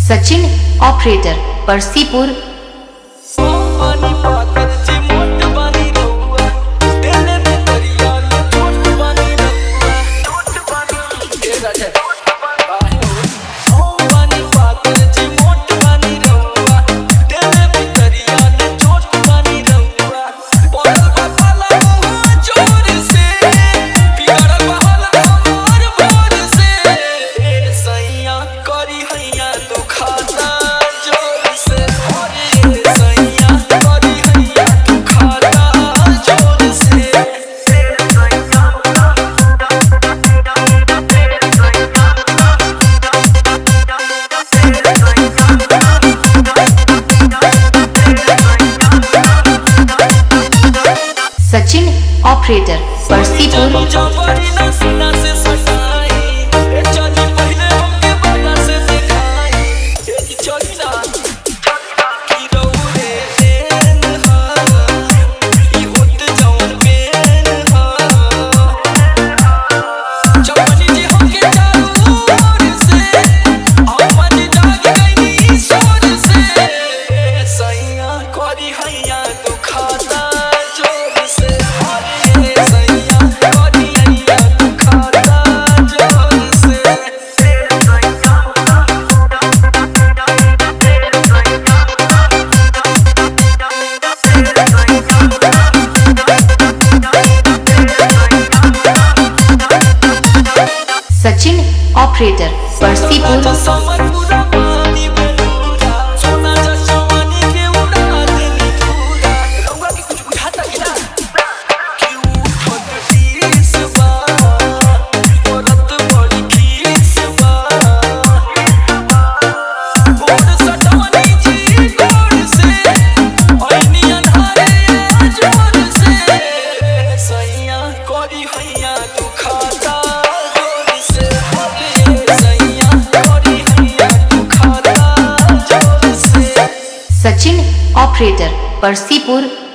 Sachin operator Parsipur पानी पाकर जी मोट बानी रहुआ तेरे में दरिया में छोट बानी रहुआ छोट बानी ए राजा काहे हो ओ पानी पाकर जी मोट बानी रहुआ तेरे में दरिया में छोट बानी रहुआ पड़ल बा पाला मुँह जोर से बिगड़ल बा हाल हमार भोर से ए सैया करी हैया दुखाता जोर से अरे सैया करी हैया दुखाता जोर से सचिन ऑपरेटर परसीपुर जबरी ना सीना से सटाई ए चली पहले हमके बड़ा से दिखाई ए चली ना की रौरे देन हा ई होत जौन बेन हा जबनी जी हमके चारू ओर से अपन जाग गई सोर से सैया करी हैया दुखाता जोर से अरे सैया करी हैया दुखाता जोर से सचिन ऑपरेटर परसीपुर समर पूरा पानी बेलूरा सोना जसवानी के उड़ा देनी पूरा रउआ के कुछ बुझाता कि ना कि उठत तीस बा औरत बड़ी खीस बा गोड़ सटवनी जी गोड़ से ओइनी अन्हारे जोर से सैया करी हैया दुखाता जोर से अरे सैया करी हैया दुखाता जोर से सचिन ऑपरेटर परसीपुर